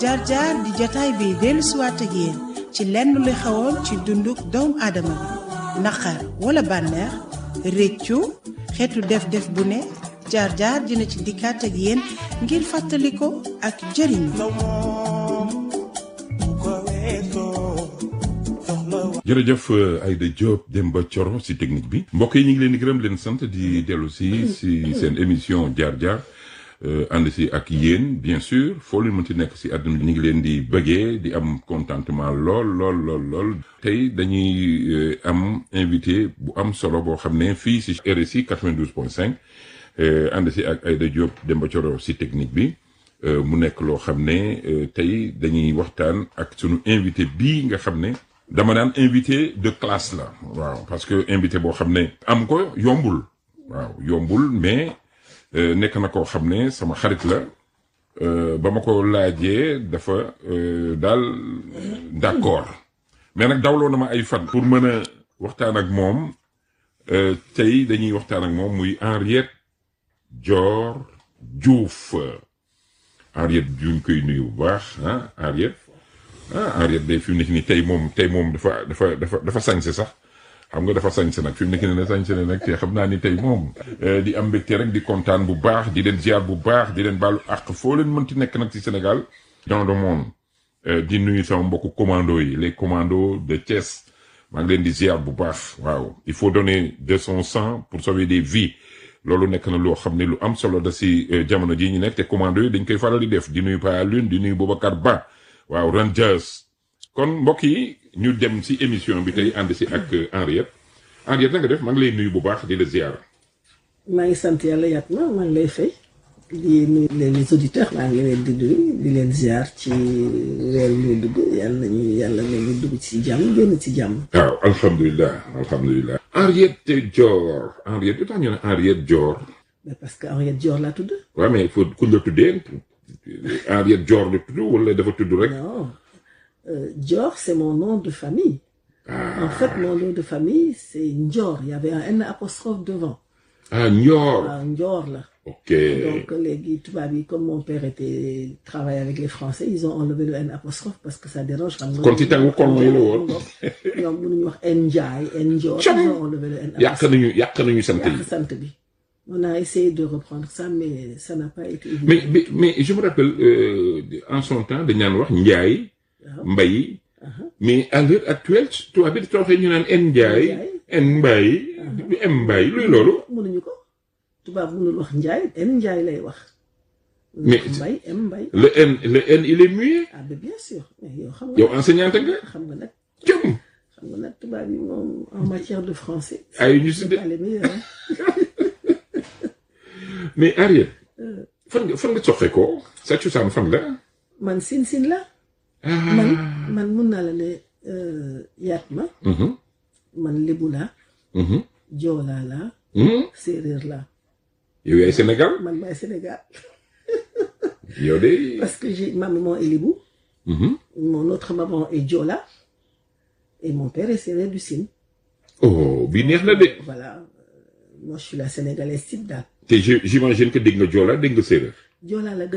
jaar jaar di jataay bi dellu siwaat ak yéen ci lenn li xewoon ci dunduk doomu aadama bi naqar wala bànneex réccu xeetu def-def bu ne jaar jaar dina ci dikkaat ak yéen ngir fàttali ko ak jëriñu. jërëjëf Aïda Diop Demba Thioro si technique bi mbokk yi ñu ngi leen di gërëm leen sant di dellu si si seen émission jaar jaar ànd si ak yéen bien sûr foo leen mën ci nekk si àdduna bi ñu ngi leen di bëggee di am contentement lool lool lool lool tey dañuy am invité bu am solo boo xam ne fii si RSI 92 point 5 ànd si ak Aïda Diop Demba Thioro si technique bi mu nekk loo xam ne tey dañuy waxtaan ak sunu invité bii nga xam ne dama daan invité de classe la waaw parce que invité boo xam ne am ko yombul waaw yombul mais nekk na koo xam ne sama xarit la ba ma ko laajee dafa daal d'accord mais nag dawloo na ma ay fan pour mën a waxtaan ak moom tey dañuy waxtaan ak moom muy Henriette Dior Diouf Henriette juñ koy nuyu bu baax ah Henriette ah Henriette de fi mu nekk nii tey moom tey moom dafa dafa dafa dafa sañse sax xam nga dafa sañse nag fi mu nekk nii ne sañse ne nag te xam naa ni tey moom di am mbégte rek di kontaan bu baax di leen ziar bu baax di leen baalu àq foo leen mënti nekk nag ci Sénégal dans le monde di nuyu sama mbokku commando yi les commandos de Thiès maa ngi leen di ziar bu baax waaw il faut donner de son sang pour sauver des vies loolu nekk na loo xam ne lu am solo da si jamono jii ñu nekk te commando yi dañ koy faral di def di nuyu Pa Lune di nuyu Boubacar Ba waaw Rangers kon mbokk yi ñu dem si émission bi tey ànd si ak Henriette Henriette na nga def maa ngi lay nuyu bu baax di la ziar. maa ngi sant yàlla yaat ma maa ngi lay fay di nuyu les auditeurs maa ngi leen di nuyu di leen ziar ci weer wi ñu dugg yàlla nañu yàlla nañu dugg ci jàmm génn ci jàmm. waaw alhamdulilah alhamdulilah. Henriette Dior Henriette lu tax ñu ne Henriette Dior. mais parce que Henriette Dior laa tudd. waaw mais il faut ku la tuddee Henriette Dior la tudd wala dafa tudd rek. non euh, Dior c'est mon nom de famille. En fait mon nom de famille c'est Ndior il y avait un N apostrophe devant. ah Ndior. waaw Ndior la. ok donc léegi tubaab yi comme mon père était travaillé avec les Français ils ont enlevé le N apostrophe parce que ça dérange. xam nga kon ci tàngu kon mooy la woon. ñoom mënuñu wax N Ndiaye N Ndior. Cam. ils ont enlevé le N yàq apostrophe. nañu yàq nañu sant yi. yàq sant bi. on a essayé de reprendre ça mais ça n'a pas été évident. mais mais mais je me rappelle euh, en son temps dañ naan wax Ndiaye. waaw Mbaye. mais à l'heure actuelle tubaab bi dafa waxee ñu naan N Ndiaye. N Mbaye. M Mbaye luy loolu. mënuñu ko tubaab mënul wax Ndiaye N Ndiaye lay wax. Mais- Mbay M Mbay. le N le N il est muet. ah ben bien sûr mais yow xam nga. yow enseignante nga. xam nga nag jëm. xam nga nag tubaab yi moom en matière de français. ay ñu si c'est de pas les meilleurs hein. mais Henriette. fan nga fan nga soxe ko sa cosaan fan la. man sin sin la. ah. man man mun naa la ne euh, yaat ma. Mhm, man lébu laa. mhm, joolaa laa. mhm. séeréer laa. yow yaay Sénégal. man maay Sénégal. yow de. parce que j'ai ma maman est lébu. Mhm. mon autre maman est Diola. et mon père est séeréer du Sine. oh bi neex na de. voilà euh, moi je suis la sénégalaise type daal. te je j'imagine que dégg nga Joola dégg nga séeréer. Diola la